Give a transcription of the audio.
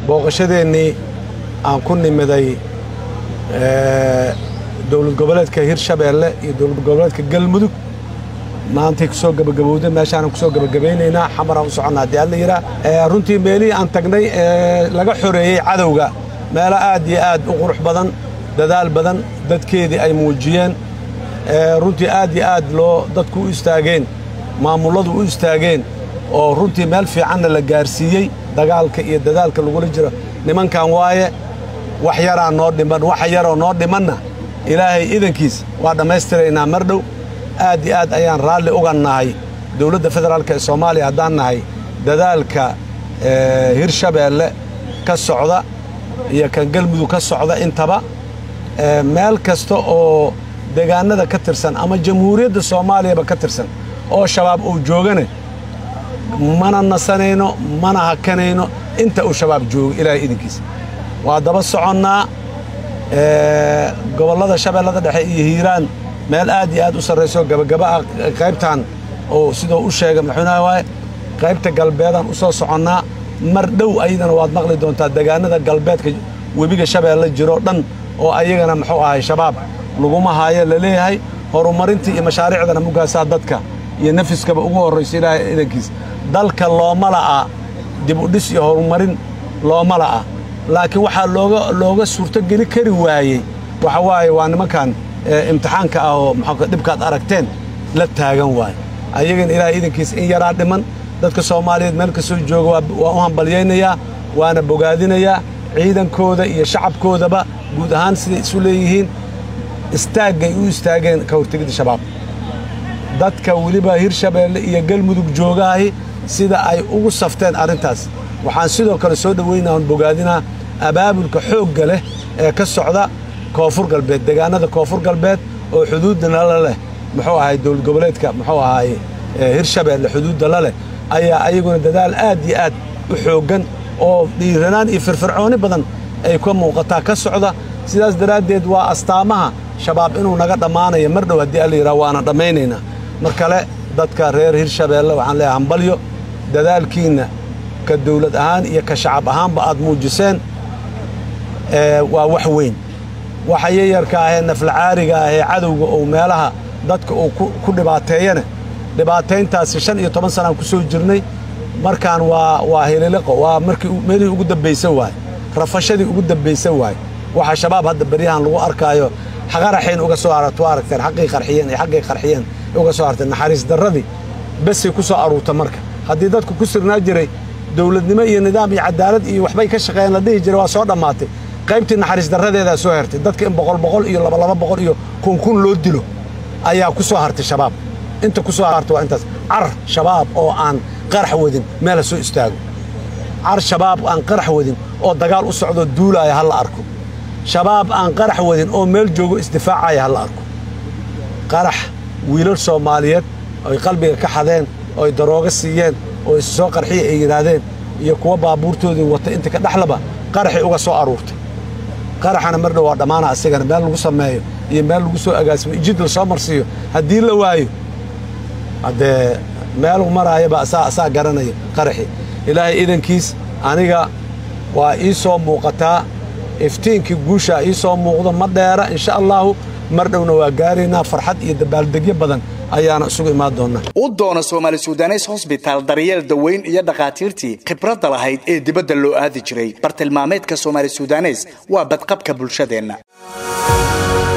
booqashadeennii aan ku nimiday dowlad goboleedka hirshabeelle iyo dowlad goboleedka galmudug maantay kusoo gabagabowda meeshaanan kusoo gabagabaynaynaa xamaraan u soconnaa haddii alla yidhaah runtii meelihii aan tagnay ee laga xoreeyey cadowga meelo aad iyo aad u qurux badan dadaal badan dadkeedii ay muujiyeen runtii aad iyo aad loo dadku u istaageen maamulladu u istaageen oo runtii meel fiicanna la gaarsiiyey dagaalka iyo dadaalka lagula jiro nimankan waaye wax yaraa noo dhiman waxa yaroo noo dhimanna ilaahay idankiis waa dhammaystiraynaa mar dhow aad iyo aad ayaan raalli uga nahay dowladda federaalk ee soomaaliya haddaan nahay dadaalka hirshabeelle ka socda iyo kan galmudug ka socda intaba meel kasta oo deegaanada ka tirsan ama jamhuuriyadda soomaaliyaba ka tirsan oo shabaab uu joogane mana nasanayno mana hakanayno inta uu shabaab joogo ilaahay idinkiisa waa daba soconnaa gobollada shabeellada dhexe iyo hiiraan meel aad iyo aad u sarrayso gabagaba ah qaybtan oo sidoo u sheegay madaxweynaha waaye qaybta galbeedaan u soo soconnaa mar dhow ayadana waad maqli doontaa deegaanada galbeedka webiga shabeelle jiroo dhan oo ayagana muxuu ahay shabaab laguma haayo la leeyahay horumarintii iyo mashaariicdana mugaasaa dadka iyo nafiskaba ugu horrayso ilaahay idankiis dalka looma la'a dib u dhis iyo horumarin looma la'a laakiin waxaa looga looga suurtogeli kari waayey waxa waaye waa nimankan imtixaanka ah oo maxaa dhibkaad aragteen la taagan waaye ayagana ilaahay idankiis in yaraa dhiman dadka soomaaliyeed meel kastoo jooga waa u hambalyaynayaa waana bogaadinayaa ciidankooda iyo shacabkoodaba guud ahaan siday isu leeyihiin istaaggay u istaageen ka hortegidda shabaab dadka weliba hirshabeelle iyo galmudug joogaahi sida ay ugu safteen arrintaas waxaan sidoo kale soo dhoweynaa on bogaadinaa abaabulka xoogga leh ee ka socda koonfur galbeed deegaanada koonfur galbeed oo xuduudda nala leh muxuu ahay dowlad goboleedka muxuu ahay hirshabeelle xuduudda la leh ayaa ayaguna dadaal aad iyo aad u xooggan oo dhiiranaan iyo firfircooni badan ay ka muuqataa ka socda sidaas daraaddeed waa astaamaha shabaab inuu naga dhammaanayo mar dhow haddii alla yidhaha waana dhammaynaynaa mar kale dadka reer hirshabeelle waxaan leeyahay hambalyo dadaalkiinna ka dawlad ahaan iyo ka shacab ahaanba aad muujiseen waa wax weyn waxa yayarka ahee naflacaariga ahee cadowga uu meelaha dadka uu ku dhibaateeyana dhibaatayntaasi shan iyo toban sanaan ku soo jirnay markaan waa waa hililiqo waa markii meelihii ugu dambaysan waaye rafashadii ugu dambaysan waaye waxa shabaab hadda beryahan lagu arkaayo qaraxayn uga soo aragto waa aragteen xaqii qarxiyeen iyo xaggay qarxiyeen uga soo aragteen naxariis darradii besay ku soo aruurta marka haddii dadku ku sirnaa jiray dowladnimo iyo nidaam iyo cadaalad iyo waxbay ka shaqeeyeen la dhihi jiray waa soo dhammaatay qaybtii naxariis darradeedaa soo hertay dadka in boqol boqol iyo labalaba boqol iyo kun kun loo dilo ayaa ku soo hartay shabaab inta ku soo hartay waa intaas car shabaab oo aan qarax wadin meel ha soo istaago car shabaab aan qarax wadin oo dagaal u socdoo duulaaya ha la arko shabaab aan qarax wadin oo meel joogo isdifaacaya ha la arko qarax wiilal soomaaliyeed oy qalbiga ka xadeen ooy darooga siiyeen oo is soo qarxiya ay yidhaahdeen iyo kuwa baabuurtoodii wata inta ka dhexlaba qaraxay uga soo aruurtay qaraxana mar dhow waa dhammaana asigana meel lagu sameeyo iyo meel lagu soo agaasimo ijid la soo marsiiyo haddii la waayo haddee meelu maraayaba asaa asaa garanaya qaraxi ilaahay idankiis aniga waa ii soo muuqataa iftiinkii guushaa ii soo muuqdo ma dheera insha allaahu mar dhowna waa gaaraynaa farxad iyo dabaaldegyo badan ayaana isugu imaan doonnaa u doona soomaali sudanes hosbitaal daryeel daweyn iyo dhakhaatiirtii khibradda lahayd ee dibadda loo aadi jiray bartilmaameedka soomaali sudanes waa badqabka bulshadeenna